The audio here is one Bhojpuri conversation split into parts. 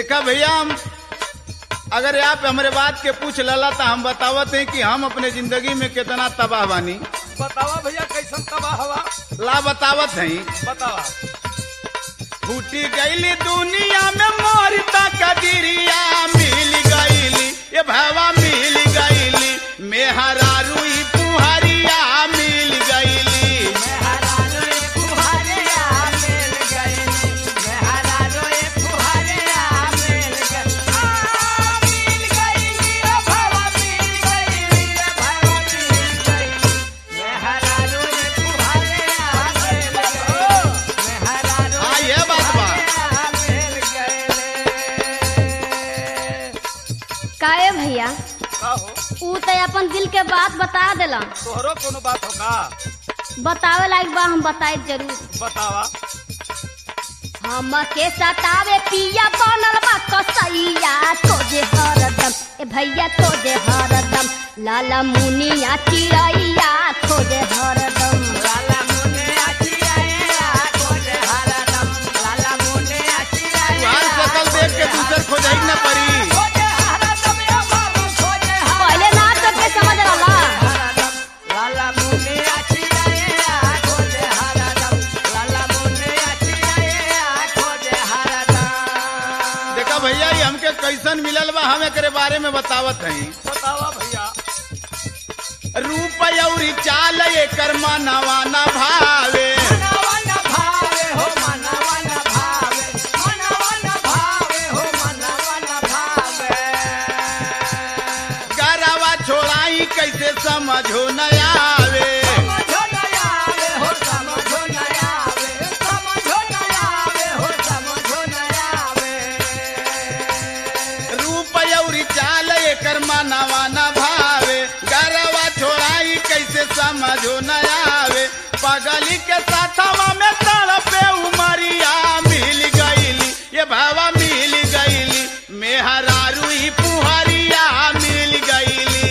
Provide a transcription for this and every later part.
देखा भैया हम अगर आप हमारे बात के पूछ लला तो हम बतावत हैं कि हम अपने जिंदगी में कितना तबाह बानी बतावा भैया कैसन तबाह हवा ला बतावत हैं बतावा फूटी गईली दुनिया में मोर कदरिया मिल गईली ये भावा मिल गईली मेहरा रुई पुहरिया मिल गईली हाँ ये बात बा काहे भैया का हो ऊ तो अपन दिल के बात बता देला तोहरो कोनो बात हो का बतावे लायक बा हम बताए जरूर बतावा हम के सतावे पिया बनल बा कसैया तोजे हरदम ए भैया तोजे हरदम लाला मुनिया चिड़ैया खोजे हरदम तुहार शकल देख के दूसर खोजाई न पड़ी पहले ना तो के समझ रहा देखा भैया ये हमके कैसन मिलल बा हम एकरे बारे में बतावत हैं बतावा भैया रूप अउरी चाल एकर मनवा न भावे गरवा छोड़ाई कैसे समझो न आवे रूप अउरी चाल एकर मनवा न भावे गरवा छोड़ाई कैसे समझो न आवे पगली के साथवा में तड़पे उमरिया मिल गईली ये भावा मिल गईली मेहरा रुई पुहरिया मिल गईली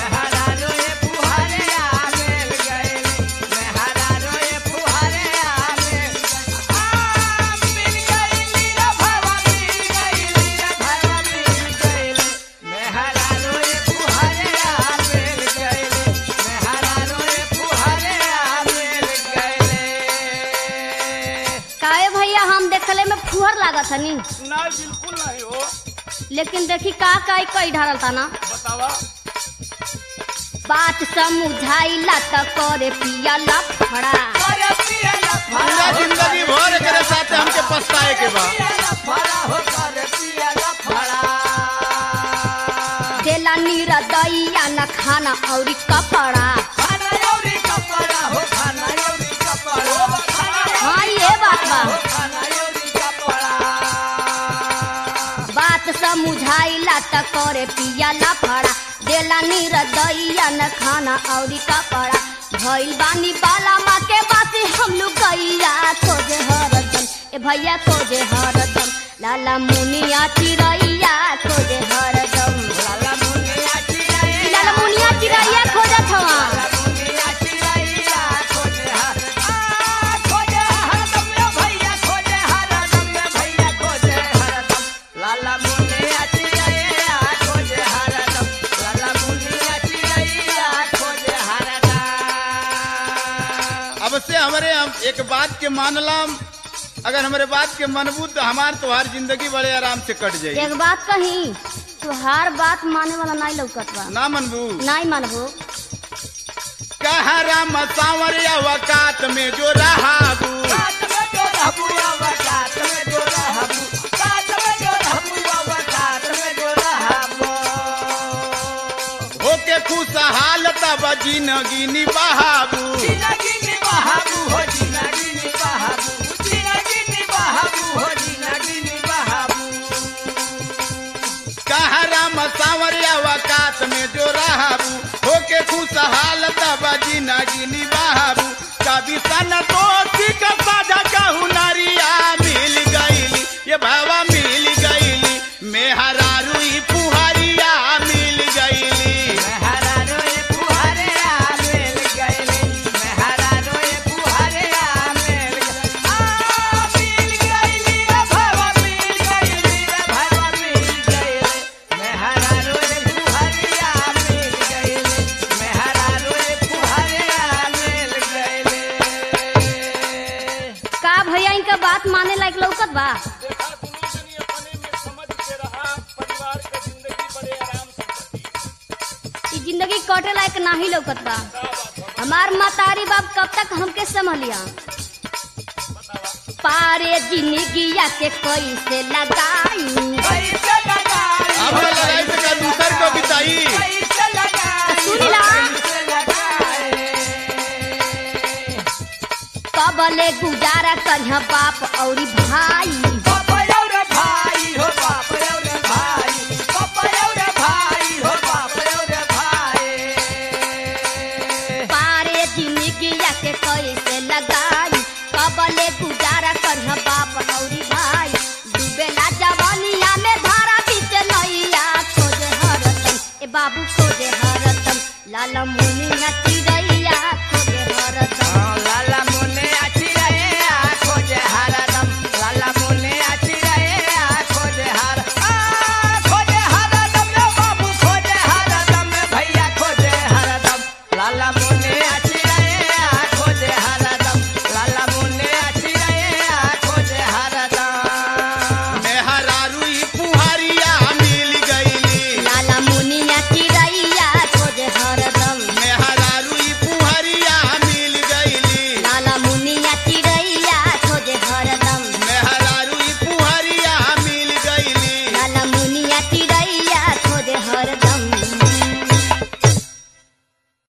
काहे भैया हम देखले में फुहर लागत हनी ना बिल्कुल नहीं हो लेकिन देखी का काई कई ढारल था ना बतावा बात समुझाइला त करे पिया लफड़ा पूरा जिंदगी भर एकरे साथे हमके पछताए के बा देला नीरा दैया न खाना औरी कपड़ा हाँ ये बात बा बात समुझाइला त करे पिया लफड़ा देला नीरा दैया न खाना औरी कपड़ा भइल बानी बाला माँ के बासी हम लोग गैया खोजे हरदम ए भैया खोजे हरदम लाला मुनिया चिड़ैया खोजे हरदम लाला मुनिया चिड़ैया खोजत हवा अब से हमारे हम एक बात के मानलम अगर हमारे बात के मनबू तो हमार तुम्हार जिंदगी बड़े आराम से कट जाई एक बात कही तुहार बात माने वाला नहीं लौकत बा ना मनबू नहीं मानबो कहरा मसावरिया वकात में जो रहाबू होके खुशहाल तब जिंदगी निबाबू कहरा मसावरिया वकात में जो रहाबू होके खुशहाल तब जिंदगी निबाबू कभी सन दोस्ती का साझा कहू नारिया मिल गईली ये भावा मिल गईली मेहरा रुई पुहरिया मिल गईली Bye. लायक लौकत बा देखा दुनू जनी अपने में समझ के रहा परिवार के जिंदगी बड़े आराम से कटी ई जिंदगी कटे लायक नाही लौकत बा का बात हो हमार मातारी बाप कब तक हमके संभलिया पारे जिंदगिया के कैसे लगाई अब तो लड़ाई से का दूसर को बिताई सुनी ला कबले गुजारा करिया बाप औरी भाई पारे जिंदगिया के कैसे लगाई कबले गुजारा करिया बाप औरी भाई डूबेला जवानिया में धारा बीच नैया खोजे हरदम ए बाबू खोजे हरदम लाल मुनिया